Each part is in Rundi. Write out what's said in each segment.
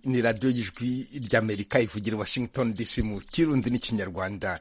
ni radiyo y'ijwi ry'amerika ivugira washington dc mu kirundi n'ikinyarwanda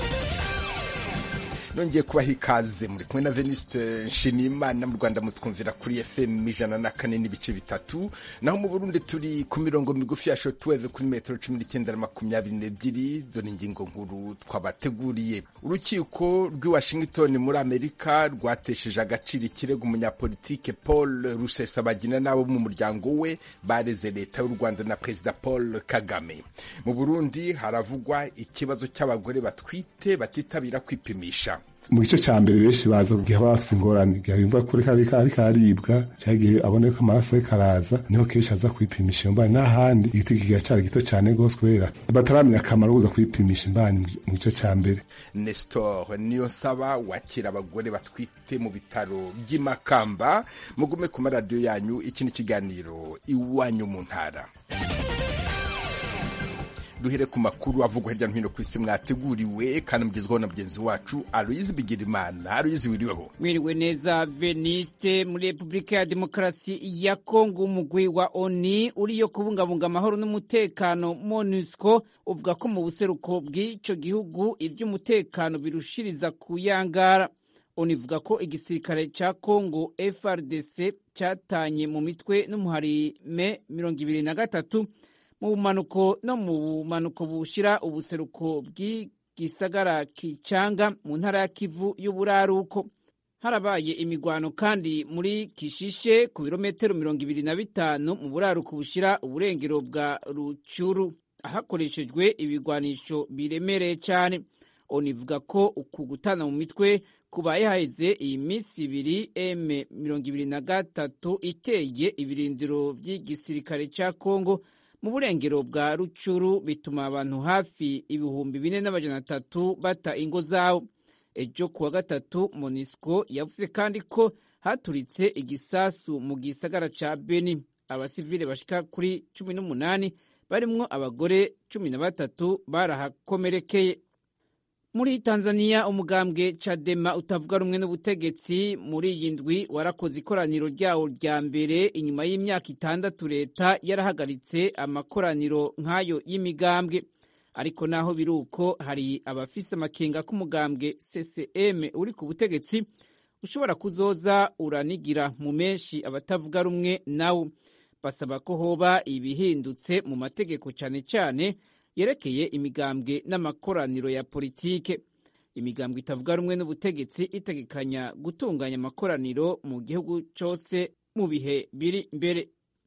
nongeye kubaha ikaze muri kumwe na veniste nshimiyimana mu rwanda mutwumvira kuri fm ijana na kane n'ibice bitatu naho mu burundi turi ku mirongo migufi ya shotweve kuri metero cumi n'icyenda na makumyabiri n'ebyiri dore ingingo nkuru twabateguriye urukiko rw'i washington muri amerika rwatesheje agaciro ikirego umunyapolitike paul rusesabagina n'abo mu muryango we bareze leta y'u rwanda na perezida paul kagame mu burundi haravugwa ikibazo cy'abagore batwite batitabira kwipimisha mu gice cya mbere benshi baza igihe baba bafite ingorane igihe bumva kuri kari kari karibwa cyangwa igihe abona ko amaraso ariko araza niho kenshi aza kwipimisha iyo mbani n'ahandi igiti kigacyari gito cyane rwose kubera bataramenya akamaro kuza kwipimisha imbani mu gice cya mbere nestor niyo nsaba wakira abagore batwite mu bitaro by'imakamba mugume ku maradiyo yanyu iki ni ikiganiro iwanyu mu ntara duhere ku makuru avugwa hirya no hino ku isi mwateguriwe kandi mugezweho na mugenzi wacu aloyizi bigirimana aloyizi wiriweho mwiriwe neza veniste muri repubulika ya demokarasi ya kongo umugwi wa oni uriyo kubungabunga amahoro n'umutekano monusco uvuga ko mu buseruko bw'icyo gihugu iby'umutekano birushiriza kuyangara oni ivuga ko igisirikare cya kongo frdc cyatanye mu mitwe n'umuharime mirongo ibiri na gatatu mu bumanuko no mu bumanuko bushyira ubuseruko bw'igisagara kicanga mu ntara ya kivu y'uburaruko harabaye imigwano kandi muri kishishe ku birometero mirongo ibiri na bitanu mu buraruko bushyira uburengero bwa rucuru hakoreshejwe ibigwanisho biremereye cyane onivuga ko uku gutana mu mitwe kubaye haheze iyi minsi ibiri m mirongo ibiri na gatatu iteye ibirindiro by'igisirikare cya kongo mu burengero bwa rucuru bituma abantu hafi ibihumbi bine n'amajana atatu bata ingo zabo ejo kuwa gatatu monisco yavuze kandi ko haturitse igisasu mu gisagara ca beni abasivile bashika kuri cumi n'umunani barimwo abagore cumi na batatu barahakomerekeye muri tanzania umugambwe cadema utavuga rumwe n'ubutegetsi muri iyi ndwi warakoze ikoraniro ryawo rya mbere inyuma y'imyaka itandatu leta yarahagaritse amakoraniro nk'ayo y'imigambwe ariko naho biri uko hari abafise amakenga k'umugambwe ccm uri ku butegetsi ushobora kuzoza uranigira mu menshi abatavuga rumwe nawo basaba ko hoba ibihindutse mu mategeko cyane cyane yerekeye imigambwe n'amakoraniro ya politike imigambwe itavuga rumwe n'ubutegetsi itegekanya gutunganya amakoraniro mu gihugu cyose mu bihe biri imbere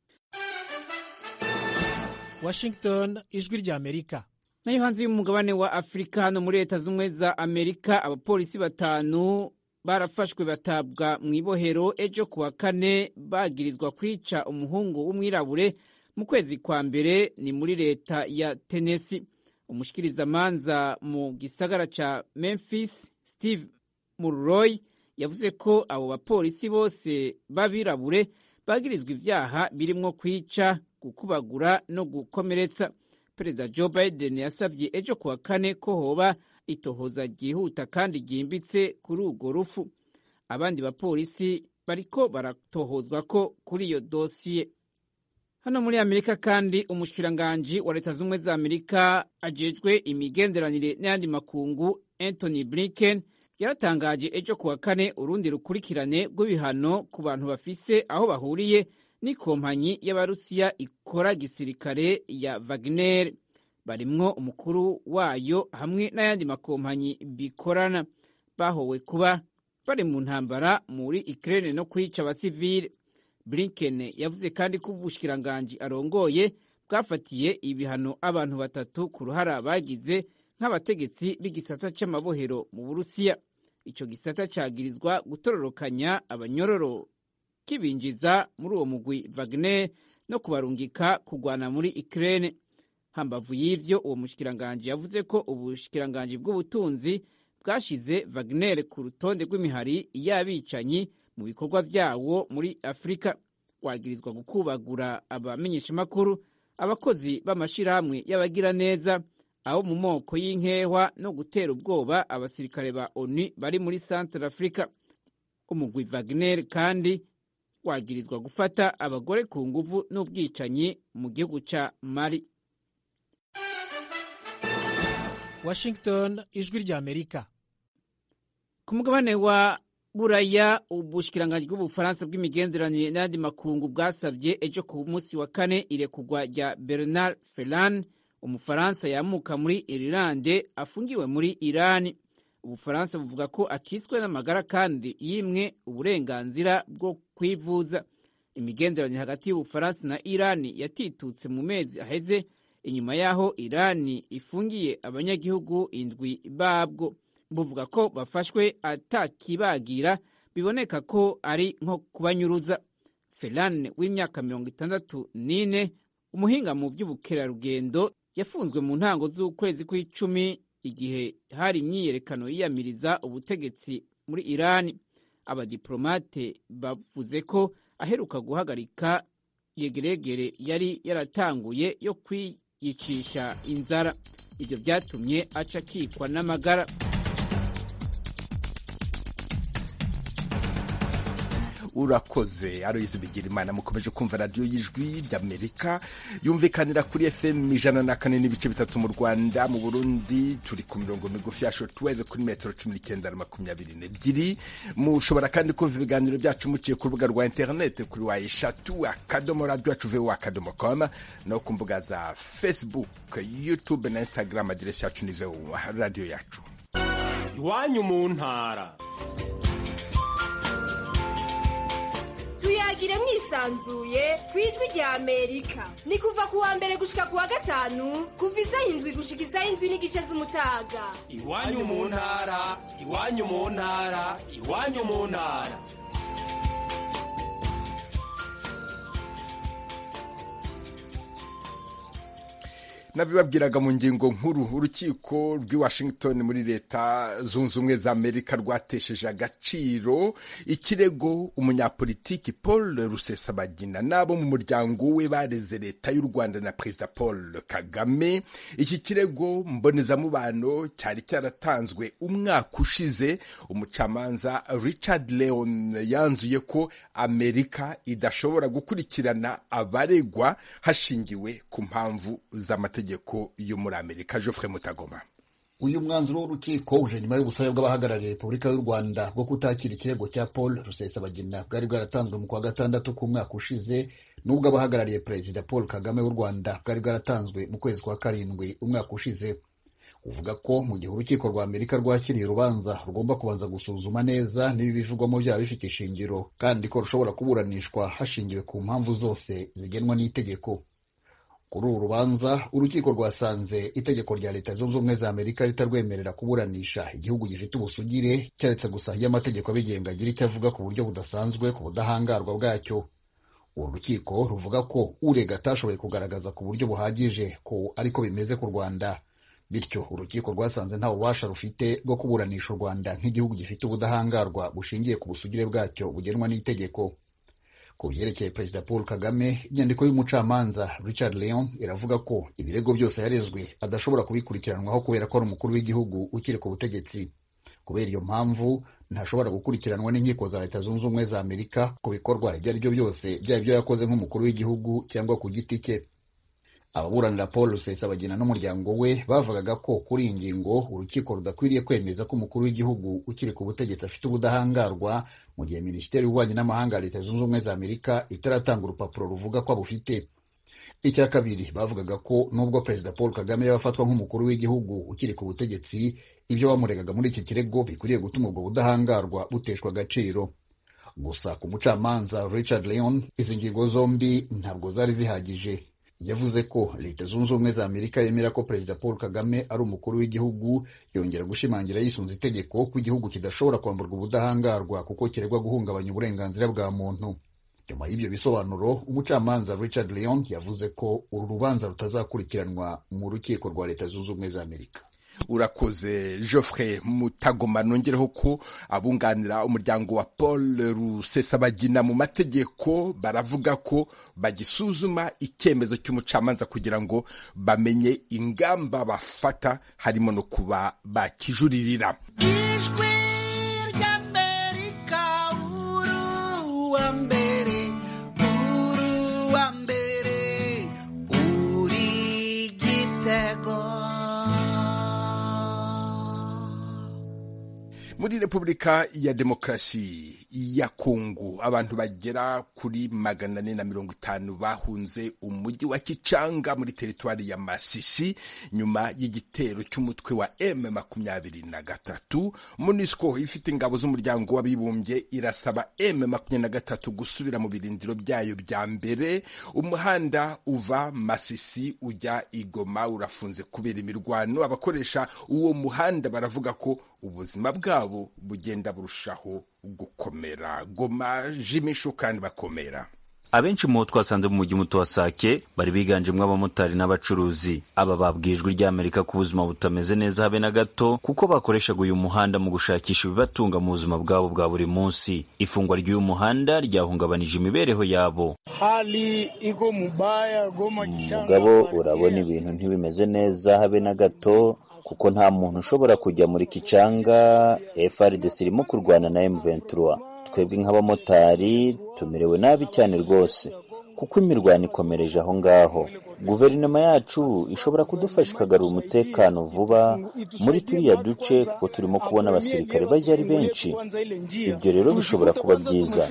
washington ijwi rya amerika nayo hanze y'umugabane wa afurika hano muri leta z'ubumwe za amerika abapolisi batanu barafashwe batabwa mu ibohero ejo kuwa kane bagirizwa kwica umuhungu w'umwirabure mu kwezi kwa mbere ni muri leta ya Tennessee umushikirizamanza mu gisagara ca Memphis Steve Mulroy yavuze ko abo bapolisi bose b'abirabure bagirizwa ivyaha birimwo kwica gukubagura no gukomeretsa perezida Joe Biden yasavye ejo kuwa kane ko hoba itohoza ryihuta kandi ryimbitse kuri urwo rufu abandi bapolisi bariko baratohozwa ko kuri iyo dosiye hano muri amerika kandi umushikiranganji wa leta z'ubumwe za amerika ajejwe imigenderanire n'ayandi makungu anthony blinken yaratangaje ejo kuwa kane urundi rukurikirane rw'ibihano ku bantu bafise aho bahuriye n'ikompanyi y'abarusiya ikora gisirikare ya wagner barimwo umukuru wayo hamwe n'ayandi makompanyi bikorana bahowe kuba bari mu ntambara muri ukraine no kwica abasivile blinken yavuze kandi ko ubushikiranganji arongoye bwafatiye ibihano abantu batatu ku ruhara bagize nk'abategetsi b'igisata c'amabohero mu burusiya ico gisata cagirizwa gutororokanya abanyororo kibinjiza muri uwo mugwi wagner no kubarungika kugwana muri ukraine hambavu y'ivyo uwo mushikiranganji yavuze ko ubushikiranganji bw'ubutunzi bwashize wagner ku rutonde rw'imihari y'abicanyi mu bikorwa vyawo muri afurika wagirizwa gukubagura abamenyeshamakuru abakozi b'amashirahamwe y'abagiraneza abo mu moko y'inkehwa no gutera ubwoba abasirikare ba onu bari muri centre africa umugwi wagner kandi wagirizwa gufata abagore ku nguvu n'ubwicanyi mu gihugu ca mali washington ijwi rya amerika ku mugabane wa buraya ubushikiranganji bw'ubufaransa bw'imigenderanire n'ayandi makungu bwasabye ejo ku munsi wa kane irekurwa rya bernard ferran umufaransa yamuka muri irilande afungiwe muri irani ubufaransa buvuga ko akitswe n'amagara kandi yimwe uburenganzira bwo kwivuza imigenderanire hagati y'ubufaransa na irani yatitutse mu mezi aheze inyuma y'aho irani ifungiye abanyagihugu indwi babwo buvuga ko bafashwe atakibagira biboneka ko ari nko kubanyuruza ferane w'imyaka mirongo itandatu n'ine umuhinga mu by'ubukerarugendo yafunzwe mu ntango z'ukwezi kw'icumi igihe hari imyiyerekano yiyamiriza ubutegetsi muri irani abadiplomate bavuze ko aheruka guhagarika yegeregere yari yaratanguye yo kwiyicisha inzara ibyo byatumye aca akikwa n'amagara urakoze aroyizi bigira imana mukomeje kumva radiyo y'ijwi ry'amerika yumvikanira kuri fm ijana na kane n'ibice bitatu mu rwanda mu burundi turi ku mirongo migufi ya shotweve kuri metero cumi n'icyenda na makumyabiri n'ebyiri mushobora kandi kumva ibiganiro byacu muciye ku rubuga rwa interineti kuri wa eshatu akadomo radiyo yacu vewo akadomo komu no ku mbuga za facebook youtube na instagram aderesi yacu ni vewo radiyo yacu iwanyu mu ntara tuyagire mwisanzuye ku ijwi rya amerika ni kuva ku wa mbere gushika ku wa gatanu kuva isaha indwi gushika isaha indwi n'igice z'umutaga iwanyu mu ntara iwanyu mu ntara iwanyu mu ntara nabibabwiraga mu ngingo nkuru urukiko rw'i washington muri leta zunze ubumwe za amerika rwatesheje agaciro ikirego umunyapolitiki paul rusesabagina n'abo mu muryango we bareze leta y'u rwanda na perezida paul kagame iki kirego mbonezamubano cyari cyaratanzwe umwaka ushize umucamanza richard leon yanzuye ko amerika idashobora gukurikirana abaregwa hashingiwe ku mpamvu z'amategeko amategeko yo muri amerika Geoffrey mutagoma uyu mwanzuro w'urukiko uje nyuma y'ubusabe bw'abahagarariye repubulika y'u rwanda bwo kutakira ikirego cya paul rusesabagina bwari bwaratanzwe mu kwa gatandatu k'umwaka ushize n'ubwo abahagarariye perezida paul kagame w'u rwanda bwari bwaratanzwe mu kwezi kwa karindwi umwaka ushize uvuga ko mu gihe urukiko rwa amerika rwakiriye urubanza rugomba kubanza gusuzuma neza niba ibivugwamo byaba bifite ishingiro kandi ko rushobora kuburanishwa hashingiwe ku mpamvu zose zigenwa n'itegeko kuri uru rubanza urukiko rwasanze itegeko rya leta zunze ubumwe za amerika ritarwemerera kuburanisha igihugu gifite ubusugire keretse gusa iyo amategeko abigenga agira icyo avuga ku buryo budasanzwe ku budahangarwa bwacyo uru rukiko ruvuga ko urega atashoboye kugaragaza ku buryo buhagije ko ariko bimeze ku rwanda bityo urukiko rwasanze nta bubasha rufite bwo kuburanisha u rwanda nk'igihugu gifite ubudahangarwa bushingiye ku busugire bwacyo bugenwa n'itegeko ku byerekeye perezida paul kagame inyandiko y'umucamanza richard leon iravuga ko ibirego byose yarezwe adashobora kubikurikiranwaho kubera ko ari umukuru w'igihugu ukiri ku butegetsi kubera iyo mpamvu ntashobora gukurikiranwa n'inkiko za leta zunze ubumwe za amerika ku bikorwa ibyo ari byo byose byaba ibyo yakoze nk'umukuru w'igihugu cyangwa ku giti cye ababuranira paul rusesabagina n'umuryango we bavugaga ko kuri iyi ngingo urukiko rudakwiriye kwemeza ko umukuru w'igihugu ukiri ku butegetsi afite ubudahangarwa mu gihe minisiteri y'ububanyi n'amahanga ya leta zunze ubumwe za amerika itaratanga urupapuro ruvuga ko abufite icya kabiri bavugaga ko nubwo perezida paul kagame yaba afatwa nk'umukuru w'igihugu ukiri ku butegetsi ibyo bamuregaga muri iki kirego bikwiriye gutuma ubwo budahangarwa buteshwa agaciro gusa ku mucamanza richard leon izi ngingo zombi ntabwo zari zihagije yavuze ko leta zunze ubumwe za amerika yemera ko perezida paul kagame ari umukuru w'igihugu yongera gushimangira yisunze itegeko ko igihugu kidashobora kwamburwa ubudahangarwa kuko kiregwa guhungabanya uburenganzira bwa muntu nyuma y'ibyo bisobanuro umucamanza richard leon yavuze ko uru rubanza rutazakurikiranwa mu rukiko rwa leta zunze ubumwe za amerika urakoze Geoffrey mutagoma nongereho ko abunganira umuryango wa paul rusesabagina mu mategeko baravuga ko bagisuzuma icyemezo cy'umucamanza kugira ngo bamenye ingamba bafata harimo no kuba bakijuririra ijwi ry'amerika uru wa mbere muri repubulika ya demokarasi ya kongo abantu bagera kuri magana ane na mirongo itanu bahunze umujyi wa kicanga muri teritwari ya masisi nyuma y'igitero cy'umutwe wa m makumyabiri na gatatu munisco ifite ingabo z'umuryango w'abibumbye irasaba m makumyabiri na gatatu gusubira mu birindiro byayo bya mbere umuhanda uva masisi ujya igoma urafunze kubera imirwano abakoresha uwo muhanda baravuga ko ubuzima bwabo bugenda burushaho gukomera goma jimisho kandi bakomera abenshi mu bo twasanze mu mujyi muto wa sake bari biganjemo abamotari n'abacuruzi aba babwiye ijwi ry'amerika ko ubuzima butameze neza habe na gato kuko bakoreshaga uyu muhanda mu gushakisha ibibatunga mu buzima bwabo bwa buri munsi ifungwa ry'uyu muhanda ryahungabanije imibereho yabo hali iko mubaya goma mugabo urabona ibintu ntibimeze neza habe na gato kuko nta muntu ushobora kujya muri kicanga FRDC irimo kurwana na M23 twebwe nk'abamotari tumerewe nabi cyane rwose kuko imirwano ikomereje aho ngaho guverinoma yacu ishobora kudufasha ikagarura umutekano vuba muri turiya duce kuko turimo kubona abasirikare bajya ari benshi ibyo rero bishobora kuba byiza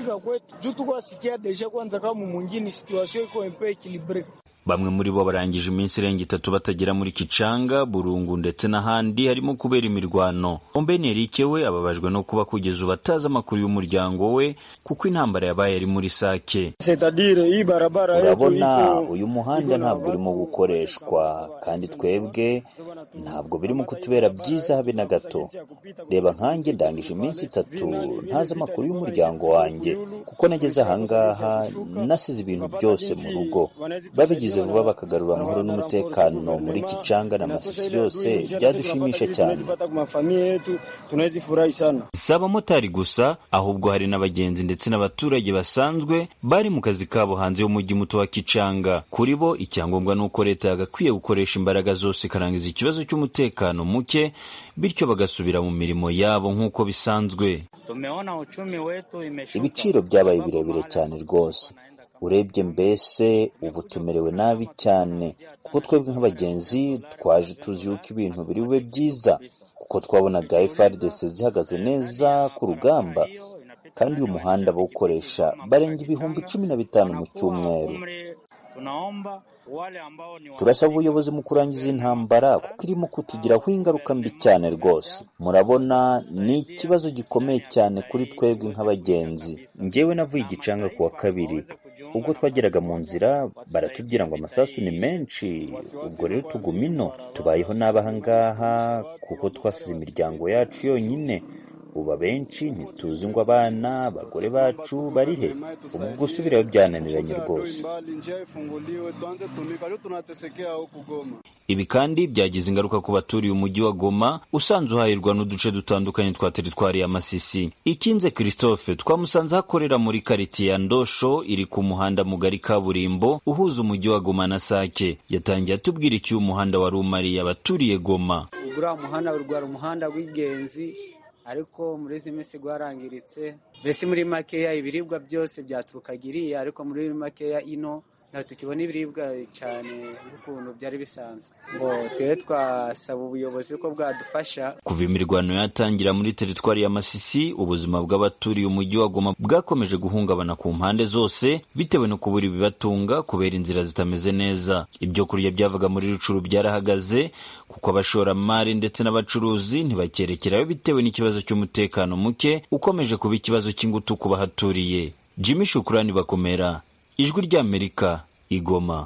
bamwe muri bo barangije iminsi irenga itatu batagera muri kicanga burungu ndetse n'ahandi harimo kubera imirwano ombeni erike we ababajwe no kuba kugeza ubu atazi amakuru y'umuryango we kuko intambara yabaye ari muri sake urabona uyu muhanda ntabwo urimo gukoreshwa kandi twebwe ntabwo birimo kutubera byiza habe na gato reba nkanjye ndangije iminsi itatu ntazi amakuru y'umuryango wanjye kuko nageze ahangaha nasize ibintu byose mu rugo babigize vuba bakagarura amahoro n'umutekano muri kicanga na masisi yose byadushimisha cyane si abamotari gusa ahubwo hari n'abagenzi ndetse n'abaturage basanzwe bari mu kazi kabo hanze y'umujyi muto wa kicanga kuri bo icyangombwa ni uko leta yagakwiye gukoresha imbaraga zose ikarangiza ikibazo cy'umutekano muke bityo bagasubira mu mirimo yabo nk'uko bisanzwe ibiciro byabaye birebire cyane rwose urebye mbese ubu tumerewe nabi cyane kuko twebwe nk'abagenzi twaje tuzi yuko ibintu biri bube byiza kuko twabonaga FRDC zihagaze neza ku rugamba kandi uyu muhanda bawukoresha barenga ibihumbi cumi na bitanu mu cyumweru turasaba ubuyobozi mu kurangiza intambara kuko irimo kutugiraho ingaruka mbi cyane rwose murabona ni ikibazo gikomeye cyane kuri twebwe nk'abagenzi ngewe navuye igicanga ku wa kabiri ubwo twageraga mu nzira baratubwira ngo amasasu ni menshi ubwo rero tuguma ino tubayeho nabi aha ngaha kuko twasize imiryango yacu yonyine ubu abenshi ntituzi ngo abana abagore bacu bari he ubu gusubirayo byananiranye rwose ibi kandi byagize ingaruka ku baturiye umujyi wa goma usanzwe uhahirwa n'uduce dutandukanye twa teritwari ya masisi ikinze christophe twamusanze ahakorera muri karitiye ya ndosho iri ku muhanda mugari kaburimbo uhuza umujyi wa goma na sake yatangiye atubwira icyo uyu muhanda wari umariye abaturiye goma uriya muhanda urwara umuhanda w'ingenzi ariko muri izi minsi rwarangiritse mbese muri makeya ibiribwa byose byaturukaga iriya ariko muri makeya ino ntabwo tukibona ibiribwa cyane nk'ukuntu byari bisanzwe ngo twebwe twasaba ubuyobozi ko bwadufasha kuva imirwano yatangira muri teritwari ya masisi ubuzima bw'abaturiye umujyi wa goma bwakomeje guhungabana ku mpande zose bitewe no kubura ibibatunga kubera inzira zitameze neza ibyo kurya byavaga muri rucuru byarahagaze kuko abashoramari ndetse n'abacuruzi ntibakerekerayo bitewe n'ikibazo cy'umutekano muke ukomeje kuba ikibazo cy'ingutu ku bahaturiye jimmy shukurani bakomera ijwi ry'amerika igoma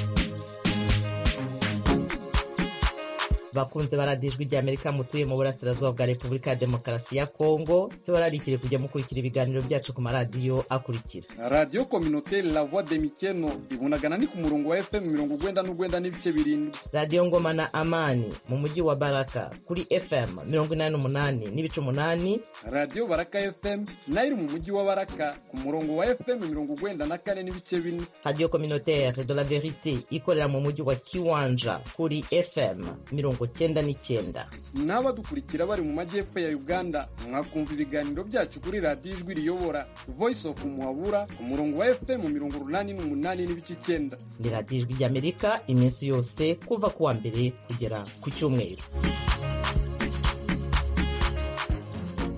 bakunze baradiye ijwi ry'amerika mutuye mu burasirazuba bwa repubulika ya demokarasi ya kongo tubararikire kujya mukurikira ibiganiro byacu ku maradiyo akurikira radiyo kominoteri la voix de mikeno ibunagana ni ku murongo wa fm mirongo ugwenda n'ugwenda n'ibice birindwi radiyo ngoma na amani mu mujyi wa baraka kuri fm mirongo inani n'umunani n'ibice umunani radiyo baraka fm nayo iri mu mujyi wa baraka ku murongo wa fm mirongo ugwenda na kane n'ibice bine radiyo communautaire de la verite ikorera mu mujyi wa kiwanja kuri fm mirongo cyenda n'icyenda n'abadukurikira bari mu majyepfo ya uganda mwakumva ibiganiro byacu kuri radiyo ijwi riyobora voice of muhabura ku murongo wa fm mirongo urunani n'umunani n'ibice icyenda ni radiyo ijwi ry'amerika iminsi yose kuva ku wa mbere kugera ku cyumweru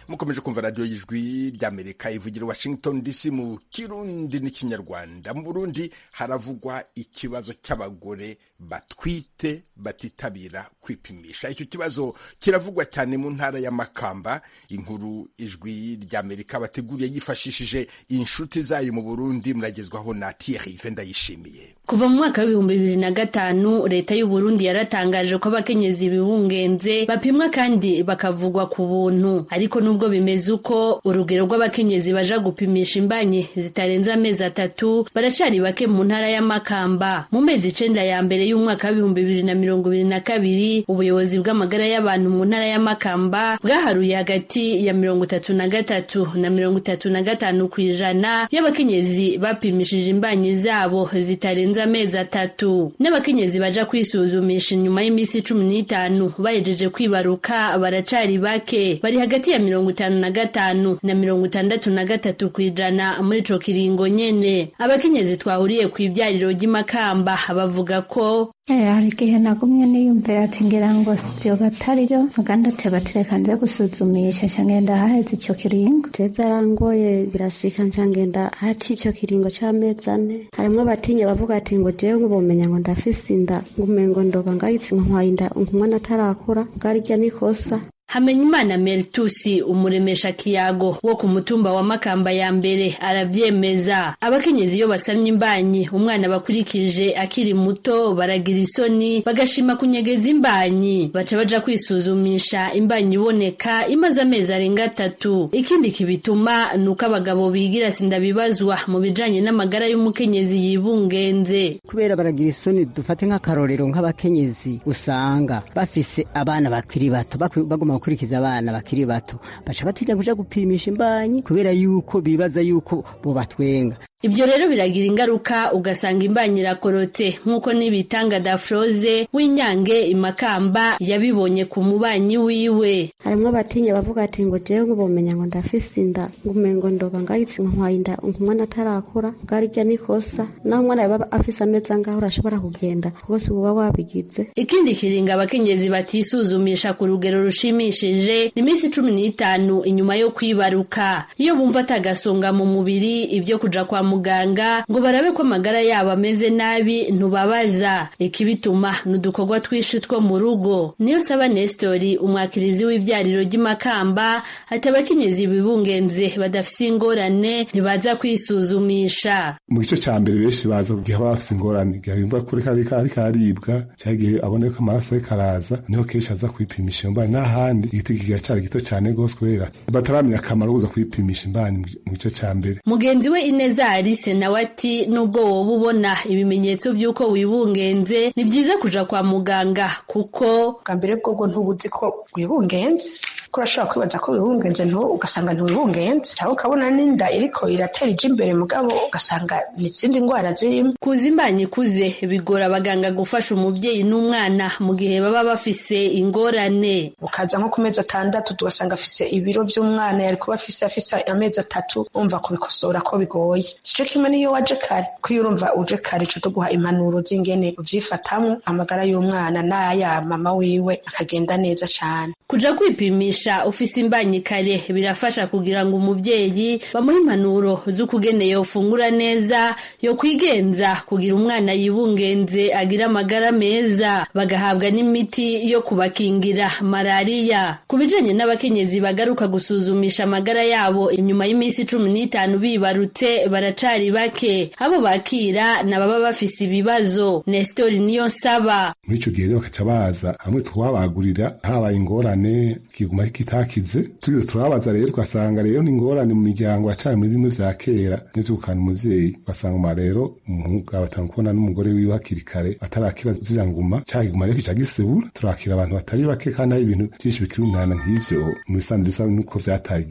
mukomeje kumva radiyo y'ijwi ry'amerika ivugira washington dc mu kirundi n'ikinyarwanda mu burundi haravugwa ikibazo cy'abagore batwite batitabira kwipimisha icyo kibazo kiravugwa cyane mu ntara ya makamba inkuru ijwi ry'amerika bateguriye yifashishije inshuti zayo mu burundi muragezwaho na thierry ndayishimiye kuva mu mwaka w'ibihumbi bibiri na gatanu leta y'u Burundi yaratangaje ko abakenyezi bibungenze bapimwa kandi bakavugwa ku buntu ariko nubwo bimeze uko urugero rw'abakenyezi baja gupimisha imbanyi zitarenze amezi atatu baracari bake mu ntara ya Makamba mu mezi icenda ya mbere y'umwaka w'ibihumbi bibiri na mirongo ibiri na kabiri ubuyobozi bw'amagara y'abantu mu ntara ya Makamba bwaharuye hagati ya mirongo itatu na gatatu na mirongo itatu na gatanu ku ijana y'abakenyezi bapimishije imbanyi zabo zitarenze amezi atatu n'abakenyezi baja kwisuzumisha inyuma y'iminsi cumi n'itanu bahejeje kwibaruka baracari bake bari hagati ya mirongo itanu na gatanu na mirongo itandatu na gatatu ku ijana muri ico kiringo nyene abakenyezi twahuriye ku ibyariro ry'imakamba bavuga ko hari igihe nagumye niyumvira ati ngira ngo sivyo batariro muganda tebatereka nze gusuzumisha nca ngenda haheze ico kiringo je zarangoye birashika nca ngenda haci ico kiringo c'amezi ane harimwo abatinya bavuga ati ngo jewe nk'ubumenya ngo ndafise inda ngumengo ndoba ngayitse nkwaye inda umwana atarakura bwarirya nikosa Hamenyimana Meltusi umuremesha kiyago wo ku mutumba wa Makamba ya mbere aravyemeza abakenyezi iyo basamye imbanyi umwana bakurikije akiri muto baragira isoni bagashima kunyegeza imbanyi baca baja kwisuzumisha imbanyi iboneka imaze amezi arenga atatu ikindi kibituma nuko abagabo bigira sindabibazwa mu bijanye n'amagara y'umukenyezi yibungenze kubera baragira isoni dufate nk'akarorero nk'abakenyezi usanga bafise abana bakiri bato baguma gukurikiza abana bakiri bato baca batinya kuja gupimisha imbanyi kubera yuko bibaza yuko bo batwenga Ibyo rero biragira ingaruka ugasanga imbanyi irakorotse nk'uko n'ibitanga Dafroze w'inyange imakamba yabibonye ku mubanyi wiwe. Harimwo abatinya bavuga ati ngo jewe nk'ubumenya ngo ndafise inda ngumengo ndoba ngayitse nkwaye inda umwana atarakura bwarirya nikosa naho umwana yaba afise amezi angahe urashobora kugenda rwose uba wabigize. Ikindi kiringa abakenyezi batisuzumisha ku rugero rushimishije ni iminsi cumi n'itanu inyuma yo kwibaruka iyo bumva atagasonga mu mubiri ibyo kuja kwa muganga ngo barabe ko amagara yabo ameze nabi ntubabaza ikibituma ni udukorwa twinshi two mu rugo niyo saba nestori umwakirizi w'ibyariro ry'imakamba ati abakenyezi bibungenze badafise ingorane ntibaza kwisuzumisha mu gice ca mbere benshi baza kugihe baba bafise ingorane igihe bimva kuri kari kari karibwa cyangwa igihe aboneka ko amaraso ariko araza niho kenshi aza kwipimisha iyo mbani n'ahandi igiti kigacari gito cane gose kubera bataramenya akamaro kuza kwipimisha imbani mu gice ca mbere mugenzi we ineza Alice nawe ati nubwo woba ubona ibimenyetso by'uko wibungenze ni byiza kuja kwa muganga kuko bwa mbere bwobwo ntubuzi ko wibungenze ko urashobora kwibaza ko wibungenze ntu ugasanga ntiwibungenze cyangwa ukabona n'inda iriko iratera ija imbere mugabo ugasanga n'izindi ndwara zirimo kuza imbanyi ikuze bigora abaganga gufasha umubyeyi n'umwana mu gihe baba bafise ingorane ukaza nko ku mezi atandatu tugasanga afise ibiro by'umwana yari kuba afise afise amezi atatu umva kubikosora ko bigoye sico kimwe niyo waje kare ko iyo urumva uje kare ico tuguha impanuro z'ingene uvyifatamwo amagara y'umwana n'aya mama wiwe akagenda neza cane kuja kwipimisha ufise imbanyi kare birafasha kugira ngo umubyeyi bamuhe impanuro z'ukugene yofungura neza yo kwigenza kugira umwana yibungenze agira amagara meza bagahabwa n'imiti yo kubakingira malariya ku bijanye n'abakenyezi bagaruka gusuzumisha amagara yabo inyuma y'iminsi cumi n'itanu bibarutse baracari bake abo bakira nababa bafise ibibazo nestori niyo nsaba muri ico gihe rero bakaca baza hamwe twabagurira habaye ingorane kiguma kitakize tugize turababaza rero tugasanga rero ni ingorane mu miryango yacanye muri bimwe vya kera n'ivyo gukana umuvyeyi ugasanga uma rero umugabo atanga kubona n'umugore wiwe hakiri kare atarakira ziriya nguma ca kiguma rero kica gisebura turakira abantu batari bake kandi hari ibintu vyinshi bikiri umwana nk'ivyo mu bisanzwe bisa nuko vyataye igihe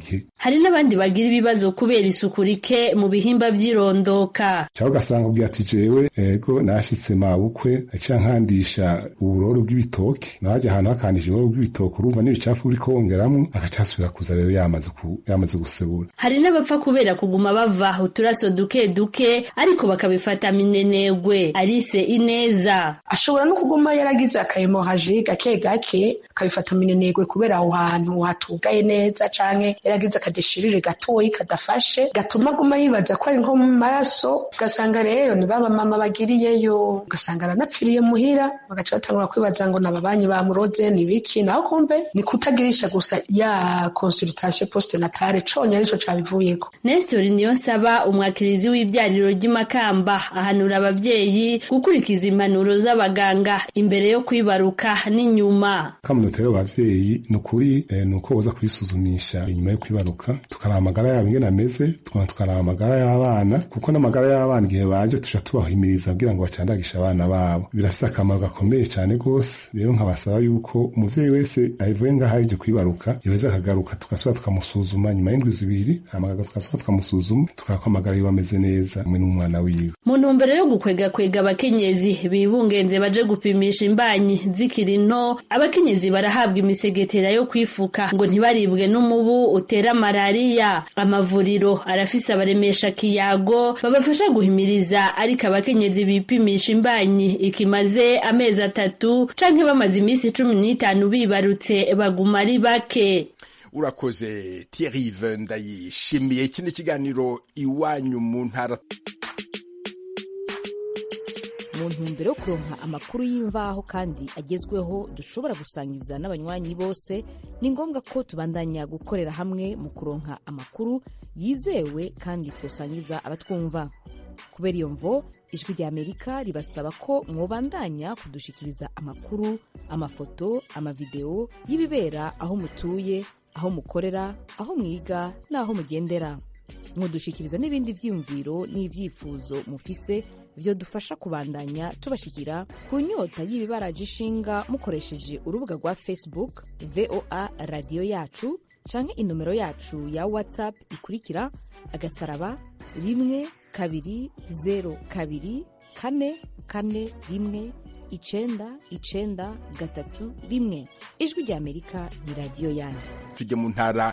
hari n'abandi bagira ibibazo kubera isuku rike mu bihimba vy'irondoka cyangwa ugasanga ubwira ati jewe ego nashitse mabukwe aca nkandisha uburoro bw'ibitoki naje ahantu hakandisha uburoro bw'ibitoki urumva n'ibicafu buri kongeramwo agaca asubira kuza rero yamaze ku, yamaze gusebura hari n'abapfa kubera kuguma bava uturaso duke duke ariko bakabifata minenegwe Alice Ineza ashobora no kuguma yaragize akahemohaji gake gake akabifata minenegwe kubera aho hantu hatugaye neza canke yaragize akadeshirire gatoyi kadafashe gatuma aguma yibaza ko ari nko mu maraso ugasanga rero ni baba mama bagiriyeyo ugasanga aranapfiriye muhira bagaca batangura kwibaza ngo nababanyi bamuroze ni biki naho kumbe ni kutagirisha gusa ya consultation postnatale conye arico cabivuyeko Nestor Niyonsaba umwakirizi w'ibyariro ry'imakamba ahanura abavyeyi gukurikiza impanuro z'abaganga imbere yo kwibaruka n'inyuma kamunota rero abavyeyi ni ukuri eh, ni uko boza kwisuzumisha inyuma yo kwibaruka tukaraba amagara yabo ingene ameze tukaba tukaraba amagara y'abana kuko n'amagara y'abana igihe baje tuca tubahimiriza kugira ngo bacandagishe abana babo birafise akamaro gakomeye cyane rwose rero nkabasaba yuko umuvyeyi wese avuye ngaho aje kwibaruka yoheza akagaruka tugasubira tukamusuzuma nyuma y'indwi zibiri amagara tugasubira tukamusuzuma tukaraba ko amagara yiwe ameze neza hamwe n'umwana wiwe mu ntumbero yo gukwegakwega abakenyezi bibungenze baje gupimisha imbanyi zikiri nto abakenyezi barahabwa imisegetera yo kwifuka ngo ntibaribwe n'umubu utera malariya amavuriro arafise abaremesha kiyago babafasha guhimiriza ariko abakenyezi bipimisha imbanyi ikimaze amezi atatu canke bamaze iminsi cumi n'itanu bibarutse baguma ari bake urakoze Thierry ndayishimiye iki ni ikiganiro iwanyu mu ntara mu ntumbero yo kuronka amakuru y'imvaho kandi agezweho dushobora gusangiza n'abanywanyi bose ni ngombwa ko tubandanya gukorera hamwe mu kuronka amakuru yizewe kandi twosangiza abatwumva kubera iyo mvo ijwi rya amerika ribasaba ko mwobandanya kudushikiriza amakuru amafoto amavideo y'ibibera aho mutuye aho mukorera aho mwiga n'aho mugendera mudushikiriza n'ibindi vyiyumviro n'ivyifuzo mufise vyo dufasha kubandanya tubashikira ku nyota y'ibibaraje ishinga mukoresheje urubuga rwa facebook voa radiyo yacu canke inomero yacu ya whatsapp ikurikira agasaraba rimwe kabiri zero kabiri kane kane rimwe icenda icenda gatatu rimwe ijwi rya amerika ni radiyo yanyu tujye mu ntara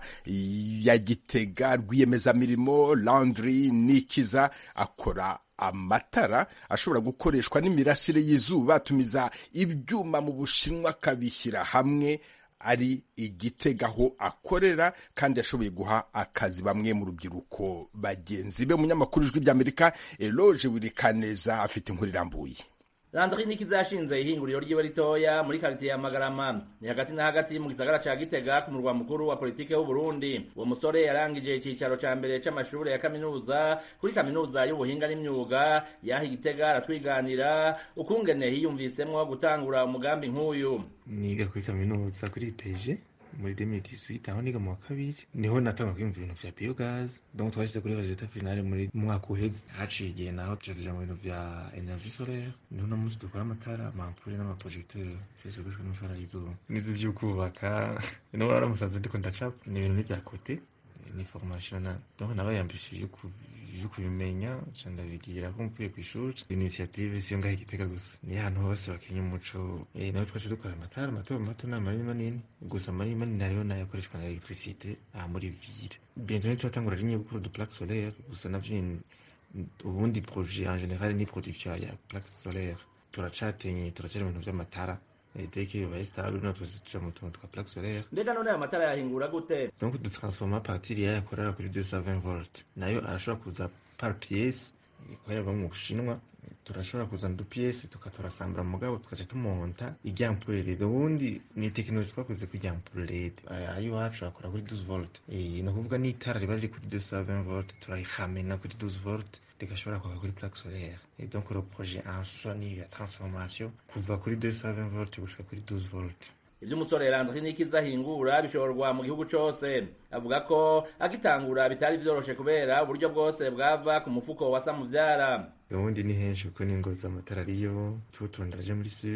ya gitega rwiyemezamirimo landry nikiza akora amatara ashobora gukoreshwa n'imirasire y'izuba atumiza ibyuma mu bushinwa akabishyira hamwe ari igitega aho akorera kandi yashoboye guha akazi bamwe mu rubyiruko bagenzi be umunyamakuru ijwi ry'amerika eloge wirikaneza afite inkuru irambuye Landry Nikiza yashinze ihinguriro ryiwe ritoya muri quartier ya Magarama ni hagati na hagati mu gisagara ca Gitega ku murwa mukuru wa politike w'u Burundi uwo musore yarangije icicaro ca mbere c'amashure ya kaminuza kuri kaminuza y'ubuhinga n'imyuga yaha Gitega aratwiganira ukungene hiyumvisemwo gutangura umugambi nk'uyu niga kuri kaminuza kuri IPG muri 2018 aho niga mu wa kabiri niho natanga kwiyumva ibintu vya biogaz donc twashyize kuri resultat finale muri mwaka uheze haciye igihe naho tuja tuja mu bintu vya energie solaire niho no munsi dukora amatara amampure n'amaprojecteur vyose bikoreshwa n'imishwara y'izuba n'izi vy'ukubaka niho waramusanze ndiko ndacapa ni ibintu n'ivya kote ni formation na donc nabayambishije yo kubimenya ca ndabigira ko mvuye kw'ishuri initiative siyo ngaho igitega gusa ni ahantu hose bakenya umuco eh nawe twaje dukora amatara mato mato n'amanini manini gusa amanini manini hariho n'ayakoreshwa na electricité aha muri ville bientôt ntitwatangura rimwe gukora du plaque solaire gusa navyo ubundi projet en général ni production ya plaque solaire turacatenye turacari ibintu vy'amatara deke bibaye stable no tuja mu tuntu twa plaque solaire mbega none ayo matara yahingura gute donc dutransforma partir yayo akorera kuri 220 volt nayo arashobora kuza par pièce ikorerwa mu bushinwa turashobora kuzana udupiyesi tukaturasambura mugabo tukaca tumonta iryampure rede ubundi ni tekinoloji twakoze ku iryampure rede ayo iwacu akora kuri 12 volt ni ukuvuga n'itara riba riri kuri 220 volt turarihamena kuri 12 volt rigashobora kwaka kuri plaque solaire et donc le projet en soi ni ya transformation kuva kuri 220 volt gushika kuri 12 volt ivyo umusore Landry Nikiza ahingura bishorwa mu gihugu cose avuga ko agitangura bitari vyoroshe kubera uburyo bwose bwava ku mufuko wa Samuvyara ubundi ni henshi kuko n'ingo z'amatara ariyo tuturonderaje muri sud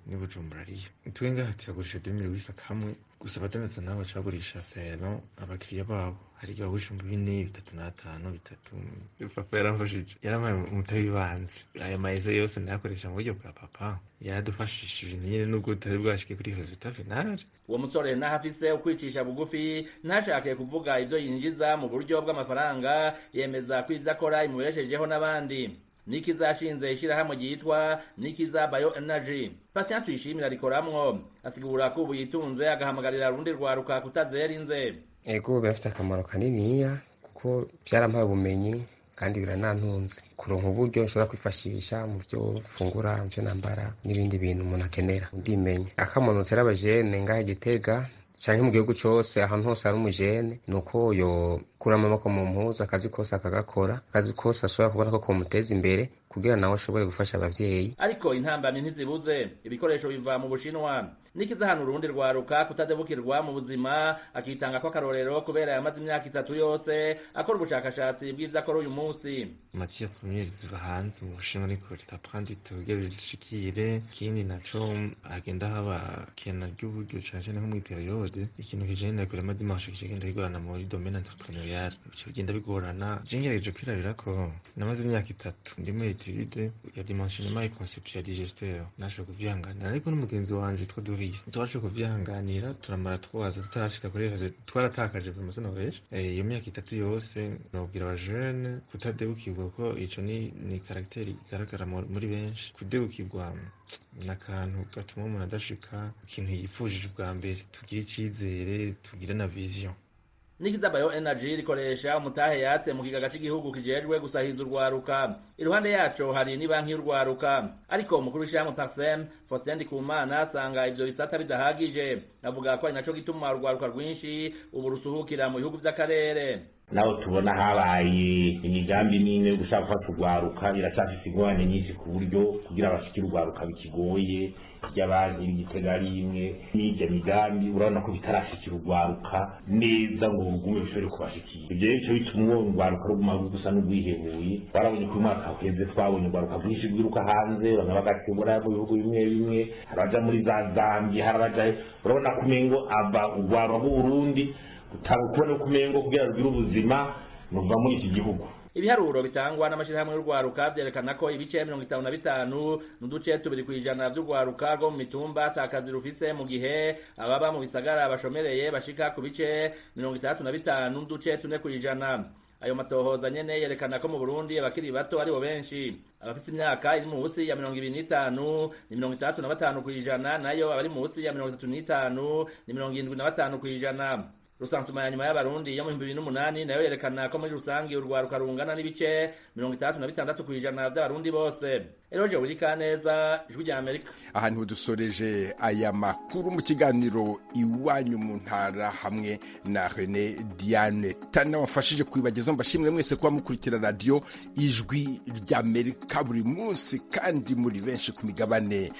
ni bujumbura ariyo twe ngaha tuyagurisha demire wisa kamwe gusa abadandaza nabo baca bagurisha sero abakiriya babo hari igihe bagurisha ibihumbi bine bitatu n'atanu bitatu papa yaramfashije yarampaye umutahe w'ibanze aya mayeze yose nayakoresha mu buryo bwa papa yaradufashishije nyine nubwo tutari bwashike kuri resultat finale uwo musore naho afise ukwicisha bugufi ntashake kuvuga ivyo yinjiza mu buryo bw'amafaranga yemeza ko ivyo akora imubeshejeho n'abandi nikizashinze ishirahamwe ryitwa nikiza bio energy patient tuyishimira rikoramwo asigura ko ubu yitunze agahamagarira rundi rwaruka kutazera inze ego birafite akamaro kaniniya kuko byarampaye ubumenyi kandi biranantunze kuronka uburyo nshobora kwifashisha mu byo fungura mu byo nambara n'ibindi bintu umuntu akenera ndimenya akamuntu tera abajene ngaha gitega canke mu gihugu cose ahantu hose hari umujene ni uko yokura amaboko mu mpuzu akazi kose akagakora akazi kose ashobora kubona ko komuteza imbere kugira nawe ashobore gufasha abavyeyi ariko intambamyi ntizibuze ibikoresho biva mu bushinwa nikiza hano urundi rwaruka kutadebukirwa mu buzima akitanga ko akarorero kubera yamaze imyaka itatu yose akora ubushakashatsi bw'ivyo akora uyu munsi matière première ziva hanze mu bushinwa ariko ritapandi tugere rishikire ikindi naco hagenda haba kena ry'uburyo cane cane nko muri periode ikintu kijanye na kurema dimanche kigenda kigorana muri domaine entrepreneurial bico bigenda bigorana je ngerageje kwirabira ko namaze imyaka itatu ndi muri etude ya dimensionnement et conception ya digesteur nashoboye kuvyihanganira ariko n'umugenzi wanje twa Doris twashoboye kuvyihanganira turamara twaza tutarashika kuri rezo twaratakaje vraiment sinobeje iyo myaka itatu yose nobwira abajene kutadebukirwa ko ico ni ni caractère igaragara muri benshi kudebukirwa ni akantu gatuma umuntu adashika ikintu yifujije ubwa mbere tugire icizere tugire na vision nikiza bio energy rikoresha umutahe yatse mu kigaga cy'igihugu kijejwe gusahiza urwaruka iruhande yaco hari ni banki y'urwaruka ariko umukuru w'ishyirahamwe parsem faustin ndikumana asanga ivyo bisata bidahagije avuga ko ari naco gituma urwaruka rwinshi ubu rusuhukira mu bihugu vy'akarere naho tubona habaye imigambi n'ine yo gushaka gufata urwaruka iracyafise ingorane nyinshi ku buryo kugira abashikire urwaruka bikigoye ry'abandi igitega ari imwe n'irya migambi urabona ko bitarashikira urwaruka neza ngo rugume bishobore kubashikira ibyo rero bico bituma ubona urwaruka ruguma gusa n'urwihebuye warabonye ko uyu mwaka uheze twabonye urwaruka rwinshi rwiruka hanze bamwe bagatebura mu bihugu bimwe bimwe hari abaja muri za zambia hari abaja urabona ko umengo ava urwaruka rw'uburundi gutanga kubona ko umengo kugira rugire ubuzima nuva muri iki gihugu ibiharuro bitangwa n'amashirahamwe y'urwaruka vyerekana ko ibice mirongo itanu na bitanu n'uduce tubiri kw'ijana vy'urwaruka rwo mu mitumba ata kazi rufise mu gihe ababa mu bisagara bashomereye bashika ku bice mirongo itandatu na bitanu n'uduce tune kw'ijana ayo matohoza nyene yerekana ko mu Burundi abakiri bato aribo benshi abafite imyaka iri munsi ya mirongo ibiri n'itanu ni mirongo itandatu na batanu kw'ijana nayo abari munsi ya mirongo itatu n'itanu ni mirongo irindwi na batanu kw'ijana rusansuma ya nyuma y'abarundi yo mu bihumbi bibiri n'umunani nayo yerekana ko muri rusangi urwaruka rungana n'ibice mirongo itandatu na bitandatu kw'ijana vy'abarundi bose eroje burikaneza ijwi rya amerika ahantu dusoreje aya makuru mu kiganiro iwanyu mu ntara hamwe na rene diane tana wafashije kwibagezaho mbashimire mwese kuba mukurikira radiyo ijwi ry'amerika buri munsi kandi muri benshi ku migabane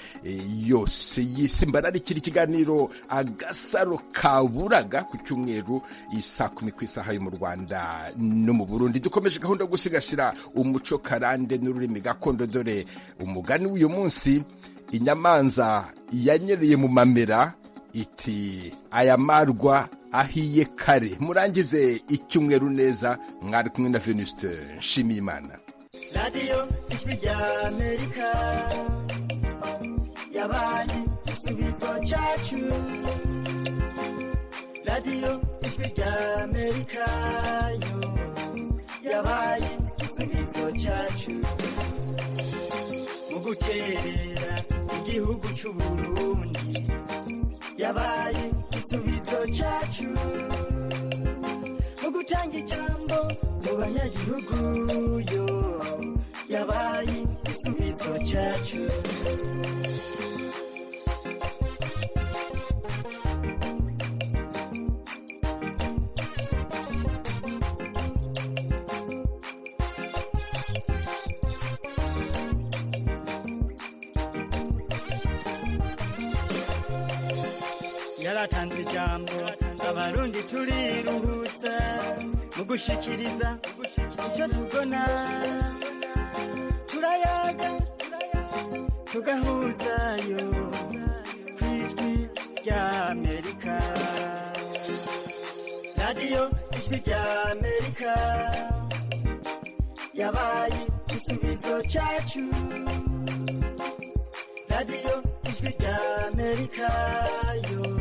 yose y'isi mbararikira ikiganiro agasaro kaburaga ku cyumweru isa kumi ku isaha yo mu rwanda no mu burundi dukomeje gahunda yo gusigasira umuco karande n'ururimi gakondo dore umugani w'uyu munsi inyamanza yanyereye mu mamera iti aya marwa ahiye kare murangize icyumweru neza mwari kumwe na venuste nshimiyimana radiyo ijwi rya amerika yabaye igisubizo cyacu radiyo ijwi rya amerika yo yabaye igisubizo cyacu mu guterera igihugu cy'uburundi yabaye igisubizo cyacu mu gutanga ijambo mu banyagihugu yo yabaye igisubizo cyacu yaratanze ijambo abarundi turiruhutsa mu gushikiriza icyo tubona turayaga tugahuzayo rya amerika radiyo ijwi rya amerika yabaye igisubizo cyacu radiyo ijwi rya amerika yo